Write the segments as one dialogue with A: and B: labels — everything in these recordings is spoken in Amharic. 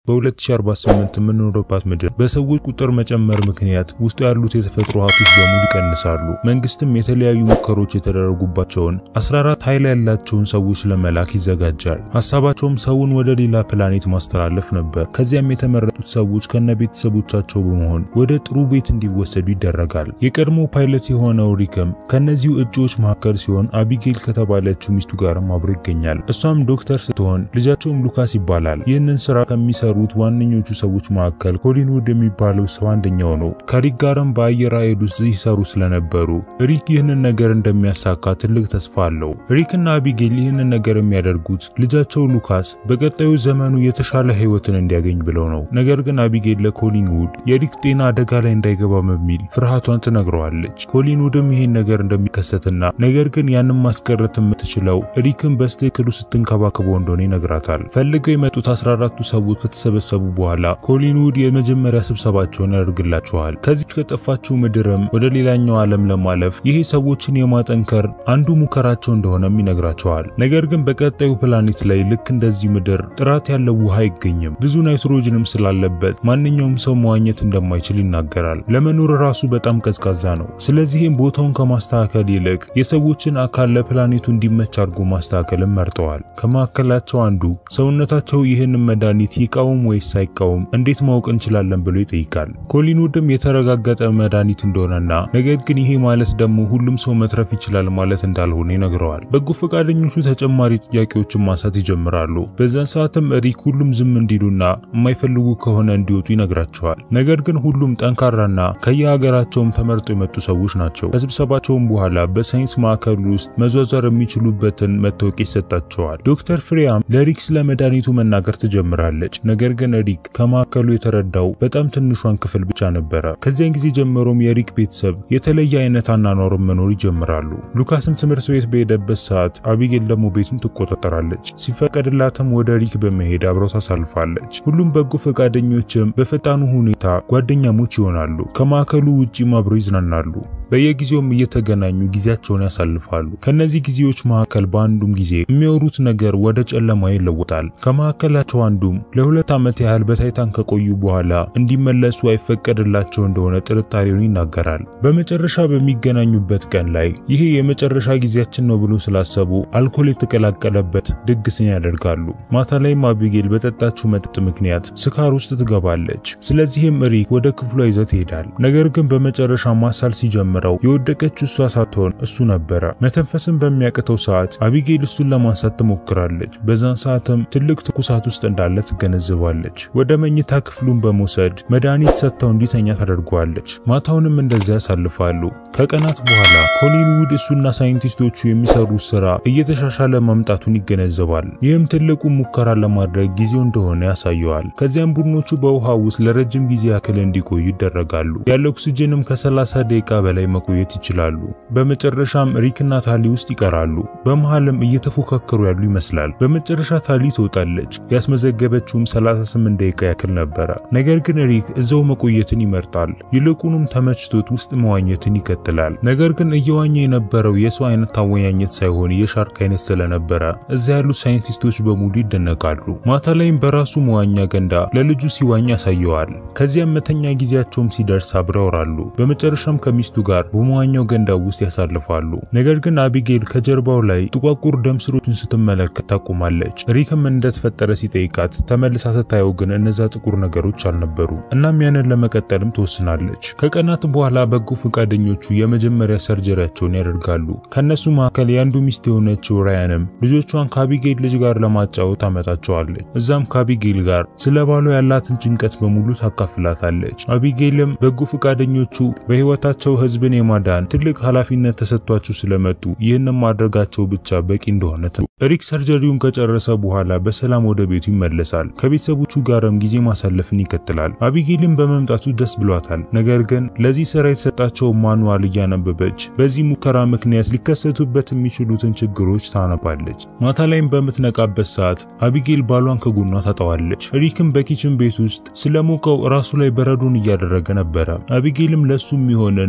A: በ2048 የምንኖርባት ምድር በሰዎች ቁጥር መጨመር ምክንያት ውስጡ ያሉት የተፈጥሮ ሀብቶች በሙሉ ይቀንሳሉ። መንግስትም የተለያዩ ሙከሮች የተደረጉባቸውን 14 ኃይል ያላቸውን ሰዎች ለመላክ ይዘጋጃል። ሀሳባቸውም ሰውን ወደ ሌላ ፕላኔት ማስተላለፍ ነበር። ከዚያም የተመረጡት ሰዎች ከነ ቤተሰቦቻቸው በመሆን ወደ ጥሩ ቤት እንዲወሰዱ ይደረጋል። የቀድሞ ፓይለት የሆነው ሪክም ከነዚሁ እጩዎች መካከል ሲሆን አቢጌል ከተባለችው ሚስቱ ጋርም አብሮ ይገኛል። እሷም ዶክተር ስትሆን ልጃቸውም ሉካስ ይባላል። ይህንን ስራ ከሚሰሩት ዋነኞቹ ሰዎች መካከል ኮሊንውድ የሚባለው ሰው አንደኛው ነው። ከሪክ ጋርም በአየር ኃይል ውስጥ ይሰሩ ስለነበሩ ሪክ ይህንን ነገር እንደሚያሳካ ትልቅ ተስፋ አለው። ሪክና አቢጌል ይህንን ነገር የሚያደርጉት ልጃቸው ሉካስ በቀጣዩ ዘመኑ የተሻለ ህይወትን እንዲያገኝ ብለው ነው። ነገር ግን አቢጌል ለኮሊንውድ የሪክ ጤና አደጋ ላይ እንዳይገባ በሚል ፍርሃቷን ትነግረዋለች። ኮሊንውድም ይህን ነገር እንደሚከሰትና ነገር ግን ያንን ማስቀረት የምትችለው ሪክን በስትክክሉ ስትንከባከበው እንደሆነ ይነግራታል። ፈልገው የመጡት 14ቱ ሰዎች ከተሰበሰቡ በኋላ ኮሊንውድ የመጀመሪያ ስብሰባቸውን ያደርግላቸዋል። ከዚች ከጠፋችው ምድርም ወደ ሌላኛው ዓለም ለማለፍ ይሄ ሰዎችን የማጠንከር አንዱ ሙከራቸው እንደሆነም ይነግራቸዋል። ነገር ግን በቀጣዩ ፕላኔት ላይ ልክ እንደዚህ ምድር ጥራት ያለው ውሃ አይገኝም። ብዙ ናይትሮጅንም ስላለበት ማንኛውም ሰው መዋኘት እንደማይችል ይናገራል። ለመኖር ራሱ በጣም ቀዝቃዛ ነው። ስለዚህም ቦታውን ከማስተካከል ይልቅ የሰዎችን አካል ለፕላኔቱ እንዲመች አድርጎ ማስተካከልን መርጠዋል። ከመካከላቸው አንዱ ሰውነታቸው ይህንን መድኃኒት ይቃወም ወይስ ሳይቃወም እንዴት ማወቅ እንችላለን ብሎ ይጠይቃል። ኮሊንውድም የተረጋገጠ መድኃኒት እንደሆነና ነገር ግን ይሄ ማለት ደግሞ ሁሉም ሰው መትረፍ ይችላል ማለት እንዳልሆነ ይነግረዋል። በጎ ፈቃደኞቹ ተጨማሪ ጥያቄዎችን ማንሳት ይጀምራሉ። በዛን ሰዓትም ሪክ ሁሉም ዝም እንዲሉና የማይፈልጉ ከሆነ እንዲወጡ ይነግራቸዋል። ነገር ግን ሁሉም ጠንካራና ከየሀገራቸውም ተመርጠው የመጡ ሰዎች ናቸው። ከስብሰባቸውም በኋላ በሳይንስ ማዕከሉ ውስጥ መዟዟር የሚችሉበትን መታወቂያ ይሰጣቸዋል። ዶክተር ፍሬያም ለሪክ ስለ መድኃኒቱ መናገር ትጀምራለች። ነገር ግን ሪክ ከማዕከሉ የተረዳው በጣም ትንሿን ክፍል ብቻ ነበረ። ከዚያን ጊዜ ጀምሮም የሪክ ቤተሰብ የተለየ አይነት አኗኗርን መኖር ይጀምራሉ። ሉካስም ትምህርት ቤት በሄደበት ሰዓት አቢጌል ደግሞ ቤቱን ትቆጣጠራለች። ሲፈቀድላትም ወደ ሪክ በመሄድ አብረው ታሳልፋለች። ሁሉም በጎ ፈቃደኞችም በፈጣኑ ሁኔታ ጓደኛሞች ይሆናሉ። ከማዕከሉ ውጪም አብረው ይዝናናሉ። በየጊዜውም እየተገናኙ ጊዜያቸውን ያሳልፋሉ። ከነዚህ ጊዜዎች መካከል በአንዱም ጊዜ የሚያወሩት ነገር ወደ ጨለማ ይለወጣል። ከመካከላቸው አንዱም ለሁለት ዓመት ያህል በታይታን ከቆዩ በኋላ እንዲመለሱ አይፈቀድላቸው እንደሆነ ጥርጣሬውን ይናገራል። በመጨረሻ በሚገናኙበት ቀን ላይ ይሄ የመጨረሻ ጊዜያችን ነው ብሎ ስላሰቡ አልኮል የተቀላቀለበት ድግስን ያደርጋሉ። ማታ ላይም አቢጌል በጠጣችው መጠጥ ምክንያት ስካር ውስጥ ትገባለች። ስለዚህም ሪክ ወደ ክፍሏ ይዘት ይሄዳል። ነገር ግን በመጨረሻ ማሳል ሲጀምር የወደቀችው እሷ ሳትሆን እሱ ነበረ። መተንፈስን በሚያቅተው ሰዓት አቢጌል እሱን ለማንሳት ትሞክራለች። በዛን ሰዓትም ትልቅ ትኩሳት ውስጥ እንዳለ ትገነዘባለች። ወደ መኝታ ክፍሉን በመውሰድ መድኃኒት ሰጥተው እንዲተኛ ታደርገዋለች። ማታውንም እንደዚያ ያሳልፋሉ። ከቀናት በኋላ ኮሊንውድ እሱና ሳይንቲስቶቹ የሚሰሩት ስራ እየተሻሻለ መምጣቱን ይገነዘባል። ይህም ትልቁ ሙከራ ለማድረግ ጊዜው እንደሆነ ያሳየዋል። ከዚያም ቡድኖቹ በውሃ ውስጥ ለረጅም ጊዜ ያክል እንዲቆዩ ይደረጋሉ። ያለ ኦክሲጅንም ከ30 ደቂቃ በላይ መቆየት ይችላሉ። በመጨረሻም ሪክና ታሊ ውስጥ ይቀራሉ። በመሃልም እየተፎካከሩ ያሉ ይመስላል። በመጨረሻ ታሊ ትወጣለች። ያስመዘገበችውም 38 ደቂቃ ያክል ነበረ። ነገር ግን ሪክ እዛው መቆየትን ይመርጣል። ይልቁንም ተመችቶት ውስጥ መዋኘትን ይቀጥላል። ነገር ግን እየዋኘ የነበረው የሰው አይነት ታወኛኘት ሳይሆን የሻርክ አይነት ስለነበረ እዚያ ያሉት ሳይንቲስቶች በሙሉ ይደነቃሉ። ማታ ላይም በራሱ መዋኛ ገንዳ ለልጁ ሲዋኝ ያሳየዋል። ከዚያም መተኛ ጊዜያቸውም ሲደርስ አብረው ያወራሉ። በመጨረሻም ከሚስቱ ጋር በመዋኛው ገንዳ ውስጥ ያሳልፋሉ። ነገር ግን አቢጌል ከጀርባው ላይ ጥቋቁር ደም ስሮችን ስትመለከት ታቆማለች። ሪክም እንደተፈጠረ ሲጠይቃት ተመልሳ ስታየው ግን እነዛ ጥቁር ነገሮች አልነበሩ። እናም ያንን ለመቀጠልም ትወስናለች። ከቀናት በኋላ በጎ ፈቃደኞቹ የመጀመሪያ ሰርጀሪያቸውን ያደርጋሉ። ከነሱ መካከል የአንዱ ሚስት የሆነችው ራያንም ልጆቿን ከአቢጌል ልጅ ጋር ለማጫወት ታመጣቸዋለች። እዛም ከአቢጌል ጋር ስለ ባሏ ያላትን ጭንቀት በሙሉ ታካፍላታለች። አቢጌልም በጎ ፈቃደኞቹ በህይወታቸው ህዝብን የማዳን ትልቅ ኃላፊነት ተሰጥቷቸው ስለመጡ ይህንን ማድረጋቸው ብቻ በቂ እንደሆነ ሪክ ሰርጀሪውን ከጨረሰ በኋላ በሰላም ወደ ቤቱ ይመለሳል። ከቤተሰቦቹ ጋርም ጊዜ ማሳለፍን ይቀጥላል። አቢጌልን በመምጣቱ ደስ ብሏታል። ነገር ግን ለዚህ ስራ የተሰጣቸው ማኑዋል እያነበበች በዚህ ሙከራ ምክንያት ሊከሰቱበት የሚችሉትን ችግሮች ታነባለች። ማታ ላይም በምትነቃበት ሰዓት አቢጌል ባሏን ከጎኗ ታጠዋለች። ሪክም በኪችን ቤት ውስጥ ስለሞቀው ራሱ ላይ በረዶን እያደረገ ነበረ። አቢጌልም ለሱ የሚሆንን ብዙ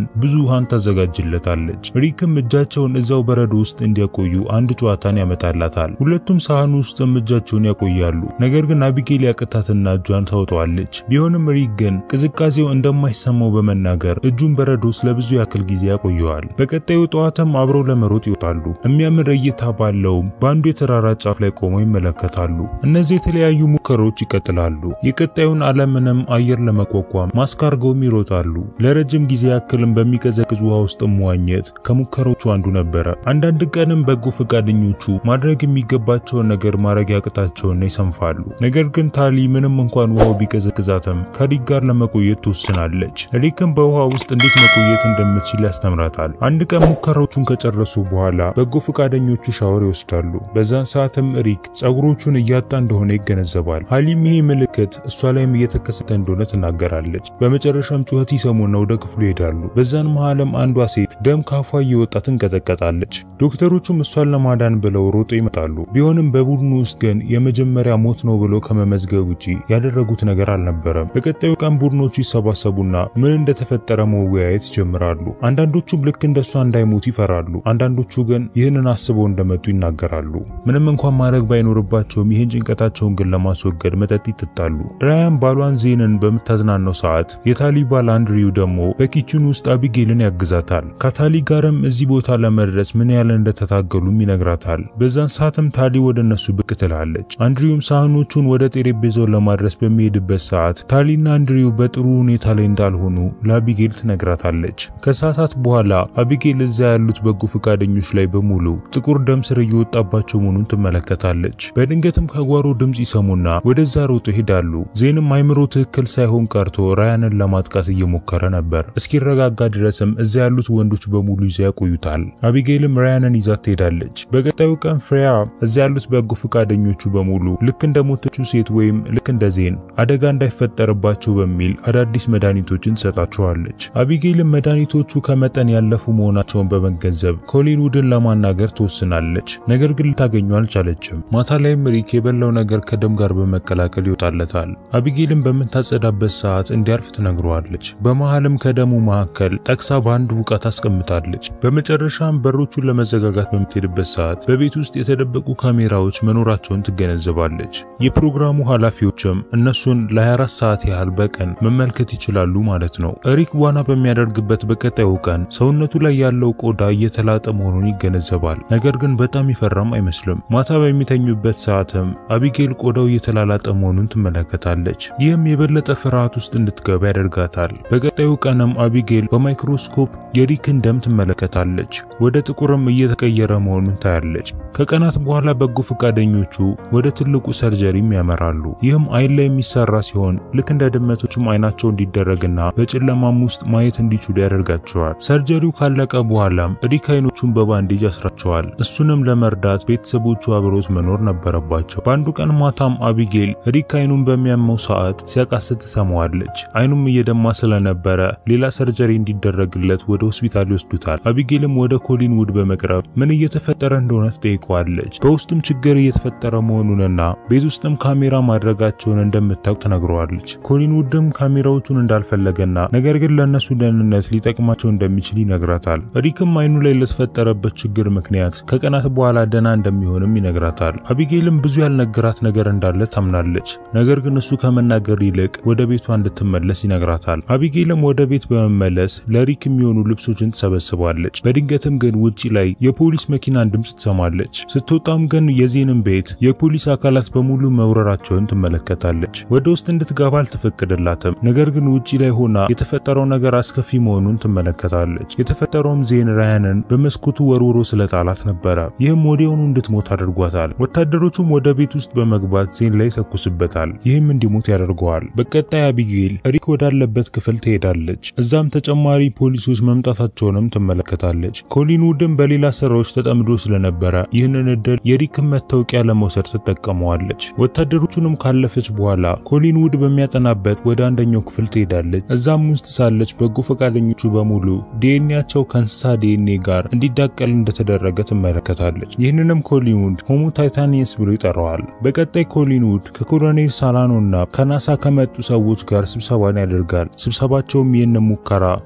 A: ውሃን ታዘጋጅለታለች። ሪክም እጃቸውን እዛው በረዶ ውስጥ እንዲያቆዩ አንድ ጨዋታን ያመጣላታል። ሁለቱም ሳህኑ ውስጥም እጃቸውን ያቆያሉ። ነገር ግን አቢጌል ያቅታትና እጇን ታወጣዋለች። ቢሆንም ሪክ ግን ቅዝቃዜው እንደማይሰማው በመናገር እጁን በረዶ ውስጥ ለብዙ ያክል ጊዜ ያቆየዋል። በቀጣዩ ጠዋትም አብረው ለመሮጥ ይወጣሉ። የሚያምር እይታ ባለውም በአንዱ የተራራ ጫፍ ላይ ቆመው ይመለከታሉ። እነዚህ የተለያዩ ሙከራዎች ይቀጥላሉ። የቀጣዩን ዓለምንም አየር ለመቋቋም ማስክ አድርገውም ይሮጣሉ። ለረጅም ጊዜ ያክልም በሚቀዘቅዝ ውሃ ውስጥ መዋኘት ከሙከራዎቹ አንዱ ነበረ። አንዳንድ ቀንም በጎ ፈቃደኞቹ ማድረግ የሚገባቸውን ነገር ማድረግ ያቅታቸውና ይሰንፋሉ። ነገር ግን ታሊ ምንም እንኳን ውሃው ቢቀዘቅዛትም ከሪክ ጋር ለመቆየት ትወስናለች። ሪክም በውሃ ውስጥ እንዴት መቆየት እንደምትችል ያስተምራታል። አንድ ቀን ሙከራዎቹን ከጨረሱ በኋላ በጎ ፈቃደኞቹ ሻወር ይወስዳሉ። በዛን ሰዓትም ሪክ ጸጉሮቹን እያጣ እንደሆነ ይገነዘባል። ሀሊም ይሄ ምልክት እሷ ላይም እየተከሰተ እንደሆነ ትናገራለች። በመጨረሻም ጩኸት ይሰሙና ወደ ክፍሉ ይሄዳሉ። በዛን መሃልም አንዷ ሴት ደም ካፏ እየወጣ ትንቀጠቀጣለች። ዶክተሮቹም እሷን ለማዳን ብለው ሮጦ ይመጣሉ። ቢሆንም በቡድኑ ውስጥ ግን የመጀመሪያ ሞት ነው ብለው ከመመዝገብ ውጪ ያደረጉት ነገር አልነበረም። በቀጣዩ ቀን ቡድኖቹ ይሰባሰቡና ምን እንደተፈጠረ መወያየት ይጀምራሉ። አንዳንዶቹም ልክ እንደሷ እንዳይሞቱ ይፈራሉ። አንዳንዶቹ ግን ይህንን አስበው እንደመጡ ይናገራሉ። ምንም እንኳን ማድረግ ባይኖርባቸውም ይህን ጭንቀታቸውን ግን ለማስወገድ መጠጥ ይጠጣሉ። ራያን ባሏን ዜንን በምታዝናነው ሰዓት የታሊ ባል አንድሪው ደግሞ በኪችን ውስጥ አቢጌልን ያግዛታል። ከታሊ ጋርም እዚህ ቦታ ለመድረስ ምን ያህል እንደተታገሉም ይነግራታል። በዛን ሰዓትም ታሊ ወደ እነሱ ብቅ ትላለች። አንድሪውም ሳህኖቹን ወደ ጠረጴዛው ለማድረስ በሚሄድበት ሰዓት ታሊና አንድሪው በጥሩ ሁኔታ ላይ እንዳልሆኑ ለአቢጌል ትነግራታለች። ከሰዓታት በኋላ አቢጌል እዛ ያሉት በጎ ፈቃደኞች ላይ በሙሉ ጥቁር ደም ስር እየወጣባቸው መሆኑን ትመለከታለች። በድንገትም ከጓሮ ድምፅ ይሰሙና ወደዛ ሮጦ ይሄዳሉ። ዜንም አይምሮ ትክክል ሳይሆን ቀርቶ ራያንን ለማጥቃት እየሞከረ ነበር። እስኪረጋጋ ድረስም እዛ ያሉት ወንዶች በሙሉ ይዛ ያቆዩታል። አቢጌልም ራያንን ይዛት ትሄዳለች። በቀጣዩ ቀን ፍሬያ እዛ ያሉት በጎ ፈቃደኞቹ በሙሉ ልክ እንደ ሞተችው ሴት ወይም ልክ እንደ ዜን አደጋ እንዳይፈጠርባቸው በሚል አዳዲስ መድኃኒቶችን ትሰጣቸዋለች። አቢጌልም መድኃኒቶቹ ከመጠን ያለፉ መሆናቸውን በመገንዘብ ኮሊንውድን ለማናገር ትወስናለች። ነገር ግን ልታገኘው አልቻለችም። ማታ ላይም ሪክ የበላው ነገር ከደም ጋር በመቀላቀል ይወጣለታል። አቢጌልም በምታጸዳበት ሰዓት እንዲያርፍ ትነግረዋለች። በመሃልም ከደሙ መካከል ጠቅሳ በአንድ ውቃ ታስቀምጣለች። በመጨረሻም በሮቹን ለመዘጋጋት በምትሄድበት ሰዓት በቤት ውስጥ የተደበቁ ካሜራዎች መኖራቸውን ትገነዘባለች። የፕሮግራሙ ኃላፊዎችም እነሱን ለ24 ሰዓት ያህል በቀን መመልከት ይችላሉ ማለት ነው። ሪክ ዋና በሚያደርግበት በቀጣዩ ቀን ሰውነቱ ላይ ያለው ቆዳ እየተላጠ መሆኑን ይገነዘባል። ነገር ግን በጣም ይፈራም አይመስልም። ማታ በሚተኙበት ሰዓትም አቢጌል ቆዳው እየተላላጠ መሆኑን ትመለከታለች። ይህም የበለጠ ፍርሃት ውስጥ እንድትገባ ያደርጋታል። በቀጣዩ ቀንም አቢጌል በማይክሮስኮፕ የሪክን ደም ትመለከታለች። ወደ ጥቁርም እየተቀየረ መሆኑን ታያለች። ከቀናት በኋላ በጎ ፈቃደኞቹ ወደ ትልቁ ሰርጀሪም ያመራሉ። ይህም አይን ላይ የሚሰራ ሲሆን ልክ እንደ ድመቶችም አይናቸው እንዲደረግና በጨለማም ውስጥ ማየት እንዲችሉ ያደርጋቸዋል። ሰርጀሪው ካለቀ በኋላም ሪክ አይኖቹን በባንዴጅ ያስራቸዋል። እሱንም ለመርዳት ቤተሰቦቹ አብሮት መኖር ነበረባቸው። በአንዱ ቀን ማታም አቢጌል ሪክ አይኑን በሚያመው ሰዓት ሲያቃስት ትሰማዋለች። አይኑም እየደማ ስለነበረ ሌላ ሰርጀሪ እንዲደረግለት ወደ ሆስፒታል ይወስዱታል። አቢጌልም ወደ ኮሊን ውድ በመቅረብ ምን እየተፈጠረ እንደሆነ ትጠይቀዋለች። በውስጡም ችግር እየተፈጠረ መሆኑንና ቤት ውስጥም ካሜራ ማድረጋቸውን እንደምታውቅ ትነግረዋለች። ኮሊን ውድም ካሜራዎቹን እንዳልፈለገና ነገር ግን ለእነሱ ደህንነት ሊጠቅማቸው እንደሚችል ይነግራታል። ሪክም አይኑ ላይ ለተፈጠረበት ችግር ምክንያት ከቀናት በኋላ ደህና እንደሚሆንም ይነግራታል። አቢጌልም ብዙ ያልነገራት ነገር እንዳለ ታምናለች። ነገር ግን እሱ ከመናገር ይልቅ ወደ ቤቷ እንድትመለስ ይነግራታል። አቢጌልም ወደ ቤት በመመለስ ለሪክ የሚሆኑ ልብሶችን ትሰበስባለች። በድንገትም ግን ውጪ ላይ የፖሊስ መኪናን ድምፅ ትሰማለች። ስትወጣም ግን የዜንን ቤት የፖሊስ አካላት በሙሉ መውረራቸውን ትመለከታለች። ወደ ውስጥ እንድትገባ አልተፈቀደላትም። ነገር ግን ውጪ ላይ ሆና የተፈጠረው ነገር አስከፊ መሆኑን ትመለከታለች። የተፈጠረውም ዜን ራያንን በመስኮቱ ወርውሮ ስለጣላት ነበረ። ይህም ወዲያውኑ እንድትሞት አድርጓታል። ወታደሮቹም ወደ ቤት ውስጥ በመግባት ዜን ላይ ይተኩስበታል። ይህም እንዲሞት ያደርገዋል። በቀጣይ አቢጌል ሪክ ወዳለበት ክፍል ትሄዳለች። እዛም ተጨማሪ ፖሊሶች መምጣታቸውንም ትመለከታለች። ኮሊን ውድም በሌላ ስራዎች ተጠምዶ ስለነበረ ይህንን እድል የሪክን መታወቂያ ለመውሰድ ትጠቀመዋለች። ወታደሮቹንም ካለፈች በኋላ ኮሊን ውድ በሚያጠናበት ወደ አንደኛው ክፍል ትሄዳለች። እዛም ውስጥ ሳለች በጎ ፈቃደኞቹ በሙሉ ዲኤንኤያቸው ከእንስሳ ዲኤንኤ ጋር እንዲዳቀል እንደተደረገ ትመለከታለች። ይህንንም ኮሊንውድ ሆሞ ታይታኒየስ ብሎ ይጠራዋል። በቀጣይ ኮሊንውድ ከኮሎኔል ሳላኖና ከናሳ ከመጡ ሰዎች ጋር ስብሰባን ያደርጋል። ስብሰባቸውም ይህን ሙከራ የማቆያ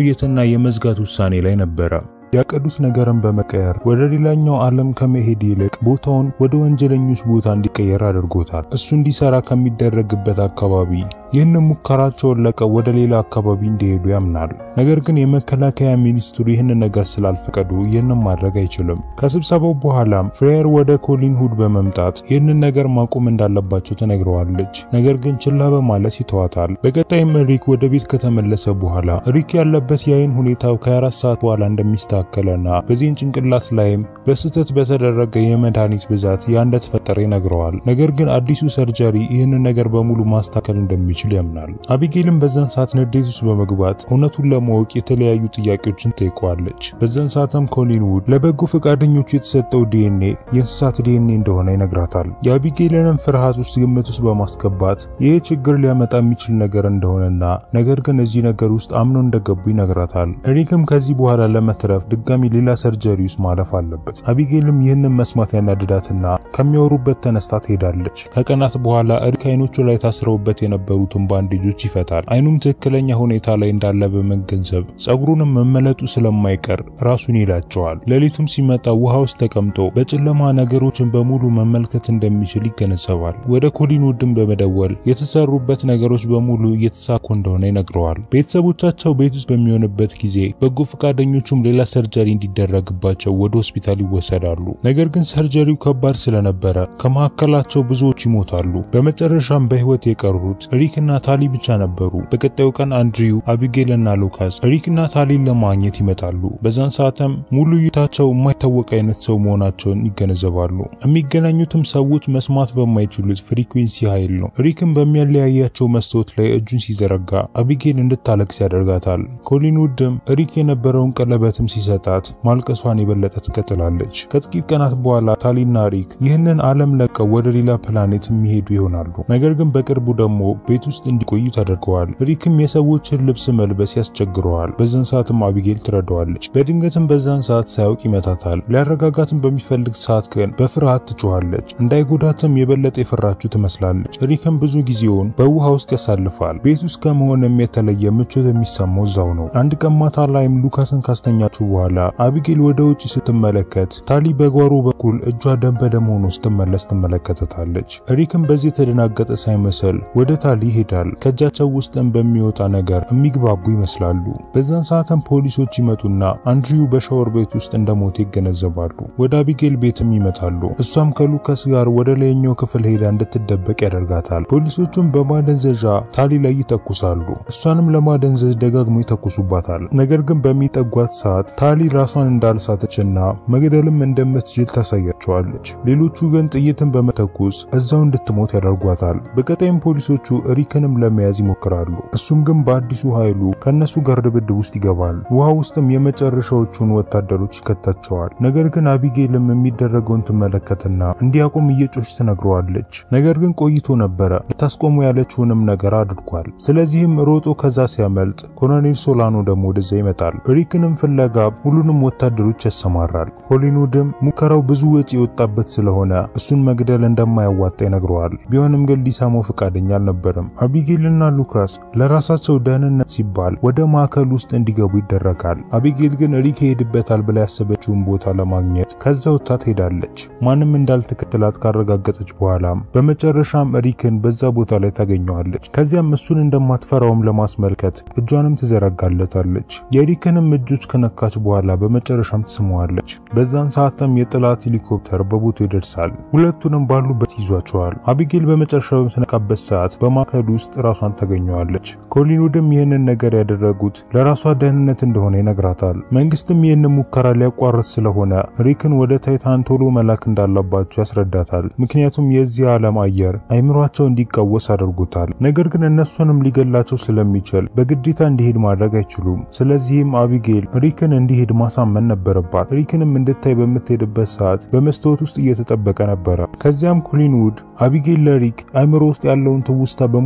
A: የመቆየትና የመዝጋት ውሳኔ ላይ ነበረ። ያቀዱት ነገርን በመቀየር ወደ ሌላኛው ዓለም ከመሄድ ይልቅ ቦታውን ወደ ወንጀለኞች ቦታ እንዲቀየር አድርጎታል። እሱ እንዲሰራ ከሚደረግበት አካባቢ ይህንን ሙከራቸውን ለቀው ወደ ሌላ አካባቢ እንዲሄዱ ያምናል። ነገር ግን የመከላከያ ሚኒስትሩ ይህንን ነገር ስላልፈቀዱ ይህንን ማድረግ አይችልም። ከስብሰባው በኋላም ፍሬየር ወደ ኮሊን ሁድ በመምጣት ይህንን ነገር ማቆም እንዳለባቸው ትነግረዋለች። ነገር ግን ችላ በማለት ይተዋታል። በቀጣይም ሪክ ወደ ቤት ከተመለሰ በኋላ ሪክ ያለበት የአይን ሁኔታው ከ24 ሰዓት በኋላ እንደሚስተካከለና በዚህን ጭንቅላት ላይም በስህተት በተደረገ የመድኃኒት ብዛት ያ እንደተፈጠረ ይነግረዋል። ነገር ግን አዲሱ ሰርጀሪ ይህንን ነገር በሙሉ ማስተካከል እንደሚችል ያምናል። አቢጌልም በዛን ሰዓት ንዴት ውስጥ በመግባት እውነቱን ለማወቅ የተለያዩ ጥያቄዎችን ጠይቀዋለች። በዛን ሰዓትም ኮሊን ውድ ለበጎ ፈቃደኞቹ የተሰጠው ዲኤንኤ የእንስሳት ዲኤንኤ እንደሆነ ይነግራታል። የአቢጌልንም ፍርሃት ውስጥ ግምት ውስጥ በማስገባት ይህ ችግር ሊያመጣ የሚችል ነገር እንደሆነና ነገር ግን እዚህ ነገር ውስጥ አምኖ እንደገቡ ይነግራታል። ሪክም ከዚህ በኋላ ለመትረፍ ድጋሚ ሌላ ሰርጀሪ ውስጥ ማለፍ አለበት። አቢጌልም ይህንን መስማት ያናድዳትና ከሚያወሩበት ተነስታ ትሄዳለች። ከቀናት በኋላ ሪክ አይኖቹ ላይ ታስረውበት የነበሩትን ባንዴጆች ይፈታል። አይኑም ትክክለኛ ሁኔታ ላይ እንዳለ በመገንዘብ ጸጉሩንም መመለጡ ስለማይቀር ራሱን ይላቸዋል። ሌሊቱም ሲመጣ ውሃ ውስጥ ተቀምጦ በጨለማ ነገሮችን በሙሉ መመልከት እንደሚችል ይገነዘባል። ወደ ኮሊን ውድም በመደወል የተሰሩበት ነገሮች በሙሉ እየተሳኩ እንደሆነ ይነግረዋል። ቤተሰቦቻቸው ቤት ውስጥ በሚሆንበት ጊዜ በጎ ፈቃደኞቹም ሌላ ሰርጀሪ እንዲደረግባቸው ወደ ሆስፒታል ይወሰዳሉ። ነገር ግን ሰርጀሪው ከባድ ስለነበረ ከመካከላቸው ብዙዎች ይሞታሉ። በመጨረሻም በህይወት የቀሩት ሪክና ታሊ ብቻ ነበሩ። በቀጣዩ ቀን አንድሪው፣ አቢጌል እና ሉካስ ሪክና ታሊን ለማግኘት ይመጣሉ። በዛን ሰዓትም ሙሉ እይታቸው የማይታወቅ አይነት ሰው መሆናቸውን ይገነዘባሉ። የሚገናኙትም ሰዎች መስማት በማይችሉት ፍሪኩዌንሲ ኃይል ነው። ሪክም በሚያለያያቸው መስታወት ላይ እጁን ሲዘረጋ አቢጌል እንድታለቅስ ያደርጋታል። ኮሊን ውድም ሪክ የነበረውን ቀለበትም ሲሰጣት ማልቀሷን የበለጠ ትቀጥላለች። ከጥቂት ቀናት በኋላ ታሊና ሪክ ይህንን ዓለም ለቀው ወደ ሌላ ፕላኔት የሚሄዱ ይሆናሉ። ነገር ግን በቅርቡ ደግሞ ቤት ውስጥ እንዲቆዩ ተደርገዋል። ሪክም የሰዎችን ልብስ መልበስ ያስቸግረዋል። በዛን ሰዓትም አቢጌል ትረዳዋለች። በድንገትም በዛን ሰዓት ሳያውቅ ይመታታል። ሊያረጋጋትም በሚፈልግ ሰዓት ግን በፍርሃት ትጮኻለች። እንዳይጎዳትም የበለጠ የፈራችው ትመስላለች። ሪክም ብዙ ጊዜውን በውሃ ውስጥ ያሳልፋል። ቤት ውስጥ ከመሆንም የተለየ ምቾት የሚሰማው እዛው ነው። አንድ ቀን ማታ ላይም ሉካስን ካስተኛችው በኋላ አቢጌል ወደ ውጭ ስትመለከት ታሊ በጓሮ በኩል እጇ ደም በደም ሆኖ ስትመለስ ትመለከተታለች። ሪክም በዚህ የተደናገጠ ሳይመስል ወደ ታሊ ይሄዳል። ከእጃቸው ውስጥም በሚወጣ ነገር የሚግባቡ ይመስላሉ። በዛን ሰዓትም ፖሊሶች ይመጡና አንድሪው በሻወር ቤት ውስጥ እንደሞተ ይገነዘባሉ። ወደ አቢጌል ቤትም ይመጣሉ። እሷም ከሉካስ ጋር ወደ ላይኛው ክፍል ሄዳ እንድትደበቅ ያደርጋታል። ፖሊሶቹም በማደንዘዣ ታሊ ላይ ይተኩሳሉ። እሷንም ለማደንዘዝ ደጋግሞ ይተኩሱባታል። ነገር ግን በሚጠጓት ሰዓት ታሊ ራሷን እንዳልሳተችና መግደልም እንደምትችል ታሳያቸዋለች። ሌሎቹ ግን ጥይትን በመተኩስ እዛው እንድትሞት ያደርጓታል። በቀጣይም ፖሊሶቹ ሪክንም ለመያዝ ይሞክራሉ። እሱም ግን በአዲሱ ኃይሉ ከነሱ ጋር ድብድብ ውስጥ ይገባል። ውሃ ውስጥም የመጨረሻዎቹን ወታደሮች ይከታቸዋል። ነገር ግን አቢጌልም የሚደረገውን ትመለከትና እንዲያቆም እየጮች ትነግረዋለች። ነገር ግን ቆይቶ ነበረ ልታስቆሙ ያለችውንም ነገር አድርጓል። ስለዚህም ሮጦ ከዛ ሲያመልጥ ኮሎኔል ሶላኖ ደግሞ ወደዛ ይመጣል። ሪክንም ፍለጋ ሁሉንም ወታደሮች ያሰማራል። ኮሊንውድም ሙከራው ብዙ ወጪ የወጣበት ስለሆነ እሱን መግደል እንደማያዋጣ ይነግረዋል። ቢሆንም ግን ሊሰማው ፈቃደኛ አልነበረም። አቢጌልና ሉካስ ለራሳቸው ደህንነት ሲባል ወደ ማዕከል ውስጥ እንዲገቡ ይደረጋል። አቢጌል ግን ሪክ ይሄድበታል ብላ ያሰበችውን ቦታ ለማግኘት ከዛ ወጥታ ትሄዳለች። ማንም እንዳልተከተላት ካረጋገጠች በኋላም በመጨረሻም ሪክን በዛ ቦታ ላይ ታገኘዋለች። ከዚያም እሱን እንደማትፈራውም ለማስመልከት እጇንም ትዘረጋለታለች። የሪክንም እጆች ከነካች በኋላ በመጨረሻም ትስመዋለች። በዛን ሰዓትም የጠላት ሄሊኮፕተር በቦታው ይደርሳል። ሁለቱንም ባሉበት ይዟቸዋል። አቢጌል በመጨረሻ በምትነቃበት ሰዓት በማዕከል ውስጥ ራሷን ታገኘዋለች። ኮሊንውድም ይህንን ነገር ያደረጉት ለራሷ ደህንነት እንደሆነ ይነግራታል። መንግስትም ይህንን ሙከራ ሊያቋርጥ ስለሆነ ሪክን ወደ ታይታን ቶሎ መላክ እንዳለባቸው ያስረዳታል። ምክንያቱም የዚህ ዓለም አየር አይምሯቸው እንዲቃወስ አድርጎታል። ነገር ግን እነሱንም ሊገላቸው ስለሚችል በግዴታ እንዲሄድ ማድረግ አይችሉም። ስለዚህም አቢጌል ሪክን እንዲሄድ ማሳመን ነበረባት። ሪክንም እንድታይ በምትሄድበት ሰዓት በመስታወት ውስጥ እየተጠበቀ ነበረ። ከዚያም ኮሊንውድ አቢጌል ለሪክ አይምሮ ውስጥ ያለውን ትውስታ በሙሉ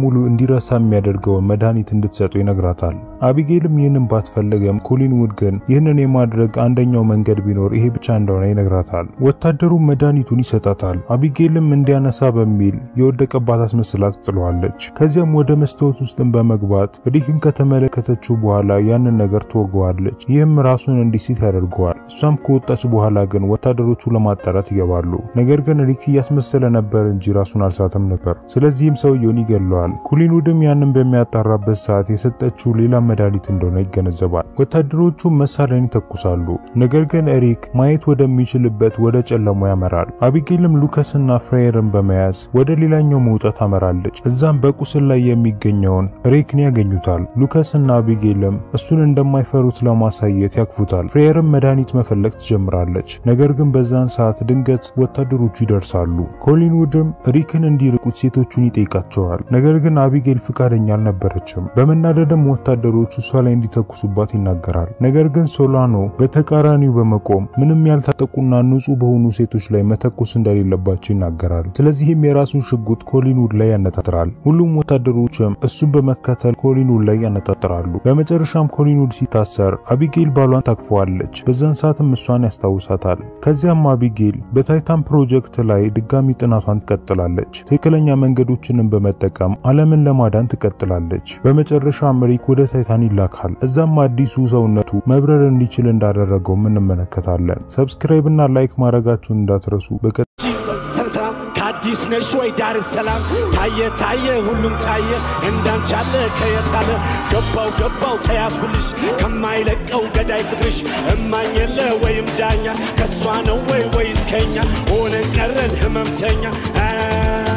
A: በሙሉ እንዲረሳ የሚያደርገውን መድኃኒት እንድትሰጡ ይነግራታል። አቢጌልም ይህንን ባትፈልገም ኮሊን ውድ ግን ይህንን የማድረግ አንደኛው መንገድ ቢኖር ይሄ ብቻ እንደሆነ ይነግራታል። ወታደሩ መድኃኒቱን ይሰጣታል። አቢጌልም እንዲያነሳ በሚል የወደቀባት አስመስላ ትጥለዋለች። ከዚያም ወደ መስታወት ውስጥም በመግባት ሪክን ከተመለከተችው በኋላ ያንን ነገር ትወገዋለች። ይህም ራሱን እንዲስት ያደርገዋል። እሷም ከወጣች በኋላ ግን ወታደሮቹ ለማጣራት ይገባሉ። ነገር ግን ሪክ እያስመሰለ ነበር እንጂ ራሱን አልሳተም ነበር። ስለዚህም ሰውየውን ይገለዋል። ኮሊን ውድም ያንን በሚያጣራበት ሰዓት የሰጠችው ሌላ መድኃኒት እንደሆነ ይገነዘባል። ወታደሮቹ መሳሪያን ይተኩሳሉ። ነገር ግን ኤሪክ ማየት ወደሚችልበት ወደ ጨለማው ያመራል። አቢጌልም ሉከስና ፍሬየርን በመያዝ ወደ ሌላኛው መውጫ ታመራለች። እዛም በቁስል ላይ የሚገኘውን ሪክን ያገኙታል። ሉከስና አቢጌልም እሱን እንደማይፈሩት ለማሳየት ያክፉታል። ፍሬየርም መድኃኒት መፈለግ ትጀምራለች። ነገር ግን በዛን ሰዓት ድንገት ወታደሮቹ ይደርሳሉ። ኮሊን ውድም ሪክን እንዲርቁት ሴቶቹን ይጠይቃቸዋል። ነገር ግን አቢጌል ፍቃደኛ አልነበረችም። በመናደድም ወታደሮቹ እሷ ላይ እንዲተኩሱባት ይናገራል። ነገር ግን ሶላኖ በተቃራኒው በመቆም ምንም ያልታጠቁና ንጹህ በሆኑ ሴቶች ላይ መተኮስ እንደሌለባቸው ይናገራል። ስለዚህም የራሱን ሽጉጥ ኮሊንውድ ላይ ያነጣጥራል። ሁሉም ወታደሮችም እሱን በመከተል ኮሊንውድ ላይ ያነጣጥራሉ። በመጨረሻም ኮሊንውድ ሲታሰር አቢጌል ባሏን ታቅፈዋለች። በዛን ሰዓትም እሷን ያስታውሳታል። ከዚያም አቢጌል በታይታን ፕሮጀክት ላይ ድጋሚ ጥናቷን ትቀጥላለች። ትክክለኛ መንገዶችንም በመጠቀም ዓለምን ለማዳን ትቀጥላለች። በመጨረሻም ሪክ ወደ ታይታን ይላካል። እዛም አዲሱ ሰውነቱ መብረር እንዲችል እንዳደረገው እንመለከታለን። ሰብስክራይብ እና ላይክ ማድረጋችሁን እንዳትረሱ። በቀ
B: ሰላም ከአዲስ ነሽ ወይ ዳር ሰላም ታየ ታየ ሁሉም ታየ እንዳንቻለ ከየታለ ገባው ገባው ተያዝኩልሽ ከማይለቀው ገዳይ ቁጥርሽ እማኝ የለ ወይም ዳኛ ከሷ ነው ወይ ወይስ ከኛ ሆነን ቀረን ህመምተኛ